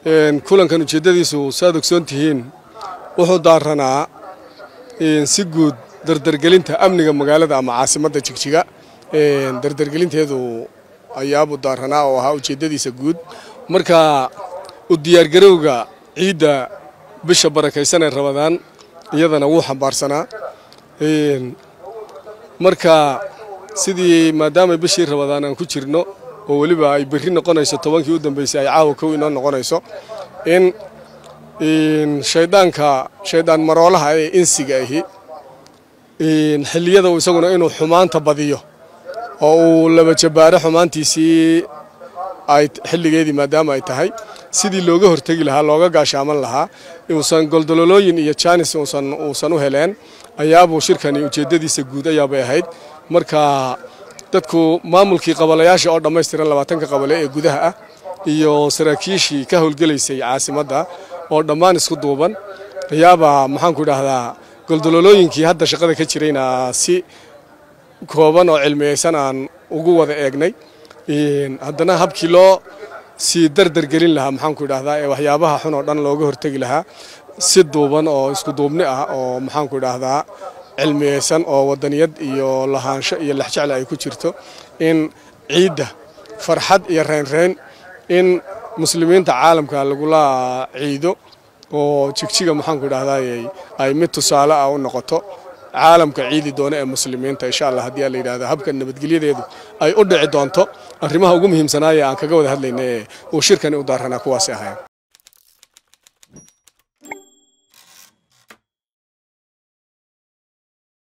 kulankan ujeeddadiisu saad ogsoon tihiin wuxuu daaranaa si guud dardargelinta amniga magaalada ama caasimadda jigjiga dardargelinteedu ayaabuu daaranaa oo ahaa ujeeddadiisa guud marka u diyaargarowga ciidda bisha barakaysanee rabadaan iyadana wuu xambaarsanaa marka sidii maadaama bishii rabadaan aan ku jirno oo weliba ay berri noqonayso tobankii u dambaysay ay caawa kow inoo noqonayso in shayddaanka shayddaan maroolaha ee insiga ahi xilliyada isaguna inuu xumaanta badiyo oo uu laba jabbaaro xumaantiisii ay xilligeedii maadaama ay tahay sidii looga hortegi lahaa looga gaashaaman lahaa uusan goldololooyin iyo jaanis uusan u heleen ayaabuu shirkani ujeeddadiisa guud ayaabay ahayd marka dadku maamulkii qabalayaasha oo dhammaystiran labaatanka qabale ee gudaha ah iyo saraakiishii ka howlgelaysay caasimadda oo dhammaan isku duuban ayaabaa maxaanku idhaahdaa goldololooyinkii hadda shaqada ka jirayna si kooban oo cilmiyeysan aan ugu wada eegnay haddana habkii loo sii dardargelin lahaa maxaanku idhaahdaa ee waxyaabaha xun oo dhan looga hortegi lahaa si duuban oo isku duubni ah oo maxaanku idhaahdaa cilmiyeysan oo wadaniyad iyo lahaansho iyo lexjecle ay ku jirto in ciidda farxad iyo reynreyn in muslimiinta caalamka lagula ciido oo jigjiga maxaanku idhahdaa ay mid tusaale ah u noqoto caalamka ciidi doona ee muslimiinta insha allah haddii la yidhahdo habka nabadgelyadeedu ay u dhici doonto arrimaha ugu muhiimsanaaye aan kaga wada hadlayna ee uu shirkani u daaranaa kuwaasi ahayn